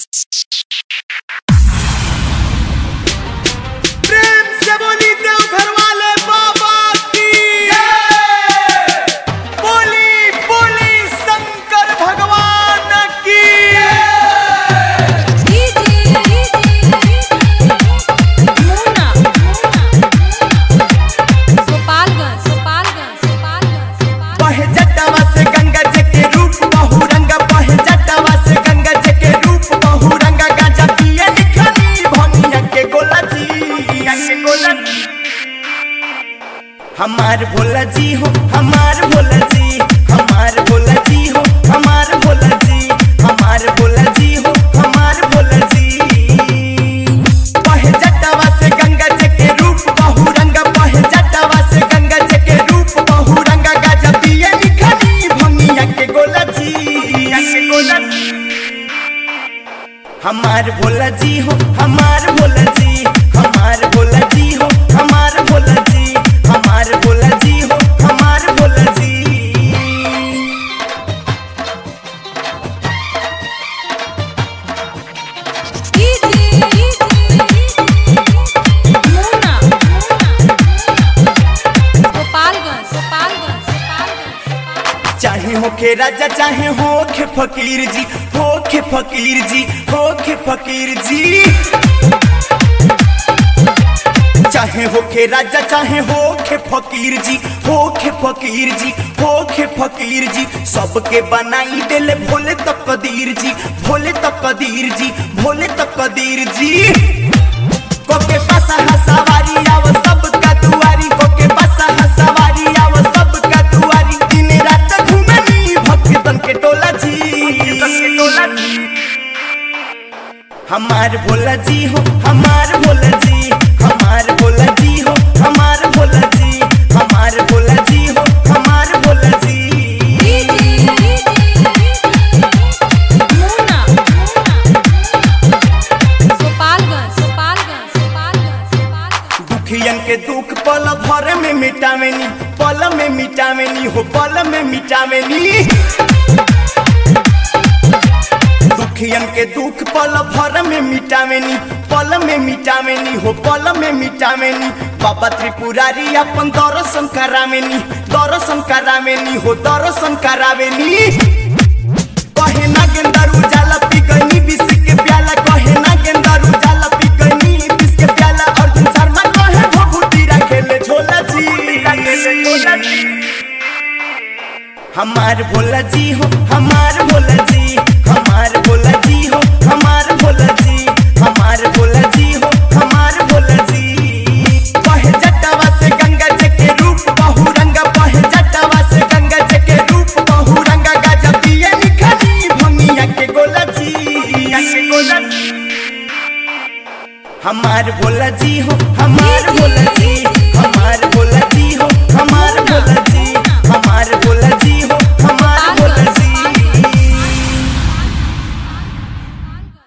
प्रेम से बोली देव घर वाले बाबा की बोली बोली शंकर भगवान की बहे जटावा से गंगा जी के रूप बहुरंगा बहे जटावा से गंगा जी के रूप बहुरंगा गाजा पिए निखनी भनिया के गोला जी के गोला जी हमार भोला जी हो हमार भोला जी हमार भोला जी हो हमार भोला जी हमार भोला जी हो हमार भोला जी बहे जटावा से गंगा जी के रूप बहुरंगा बहे जटावा से गंगा जी के रूप बहुरंगा गाजा पिए निखनी भनिया के गोला जी के गोला जी हमार भोला जी हो हमार भोला जी हमार भोला जी हो हमार भोला जी हमार भोला जी हो हमार भोला जी चाहे होखे राजा चाहे होखे फकीर जी होखे फकीर जी होखे फकीर जी चाहे होखे राजा चाहे होखे फकीर जी होखे फकीर जी होखे फकीर जी सबके बनाई देले भोले तक कदीर जी भोले तक कदीर जी भोले तक कदीर जी कोके पासा हसवारी आव सबका दुआरी कोके पासा हसवारी आव सबका दुआरी दिन रात घूमनी भक्तन के टोला जी हमार भोला जी हो हमार भोला जी हमार भोला जी हो हमार भोला जी हमार भोला जी हो हमार भोला जी दुखियन के दुख पल भर में मिटावेनी पल में मिटावेनी हो पल में मिटावेनी दुखियन के दुख पल भर में मिटावेनी पल में मिटावेनी हो पल में मिटावेनी बाबा त्रिपुरारी अपन दर्शन करावेनी दर्शन करावेनी हो दर्शन करावेनी कहे ना गेंदारू जाला पी गईनी विष के प्याला कहे ना गेंदारू जाला पी गईनी विष के प्याला अर्जुन शर्मा कहे भभूति रखेले झोला जी हमार भोला जी हो हमार भोला जी हमार भोला जी हो हमार भोला जी हमार भोला जी हो हमार भोला जी बहे जटावा से गंगा जी के रूप बहुरंगा बहे जटावा से गंगा जी के रूप बहुरंगा गाजा पिए निखनी भंगिया के गोला जी के गोला जी हमार भोला जी हो हमार भोला जी